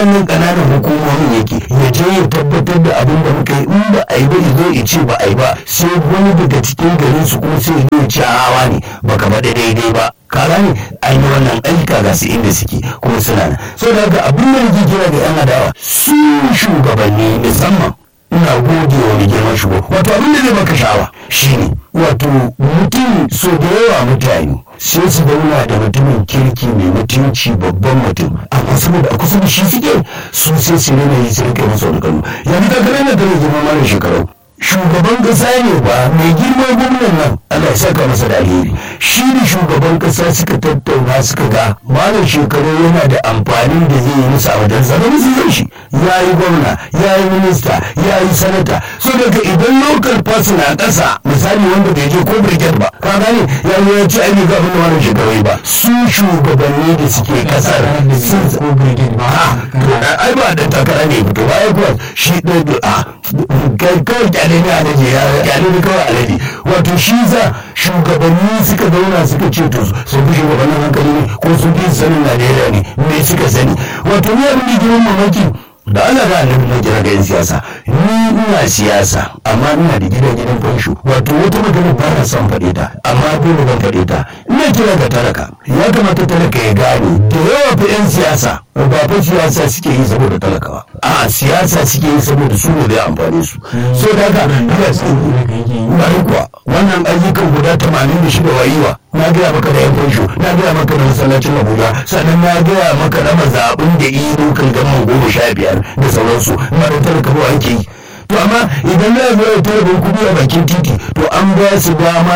waɗannan ƙananan hukumomin yake ya je ya tabbatar da abin da muka yi in ba a yi ba zo ya ce ba a yi ba sai wani daga cikin garin su kuma sai ya ce hawa ne baka faɗi daidai ba kara ne an yi wannan ayyuka ga su inda suke kuma suna nan so da haka abin da nake kira ga yan adawa su shugabanni musamman ina gode wa mai girman shugaba wato abin da zai baka sha'awa shine wato mutum so da yawa mutane sai su zauna da mutumin kirki mai mutunci babban mutum amma saboda a kusa da shi suke su sai su rena yi su rike masa wani kanu yanzu ka gane da tare girma mara shekaru shugaban kasa ne ba mai girman gwamnan nan Allah ya saka masa da alheri shi ne shugaban kasa suka tattauna suka ga malam shekaru yana da amfani da zai yi musu a wajen zama musu zai shi ya yi gwamna ya yi minista ya yi sanata so daga idan local person a ƙasa misali wanda bai je ko brigade ba ka gane ya yi ya ci aiki ga abin da malam shekaru ba su shugabanni da suke kasar sun ko brigade ba ai ba da takara ne fito ba ai kuwa shi ɗaya a kai kawai kyale ne alaji ya kyale ne kawai alaji wato shi za shugabanni suka zauna suka ce to sun fi shugabannin hankali ne ko sun fi sanin najeriya ne me suka sani wato ni abin da girman mamaki da Allah ba annabi na kira ga yan siyasa ni ina siyasa amma ina da gidan gidan fansho wato wata magana ba na son faɗe ta amma dole ban faɗe ta ina kira ga talaka ya kamata talaka ya gane da yawa fa yan siyasa ba fa siyasa suke yi saboda talakawa a siyasa suke yi saboda su ne da amfani su so da haka bari kuwa wannan ayyukan guda tamanin da shida wayiwa na gaya maka da yan fansho na gaya maka da masallacin abuja sannan na gaya maka na mazaɓin da iya lokal gama goma sha biyar da sauransu mara talaka ba ake yi to amma idan na zo ya tara kuɗi a bakin titi to an ba su dama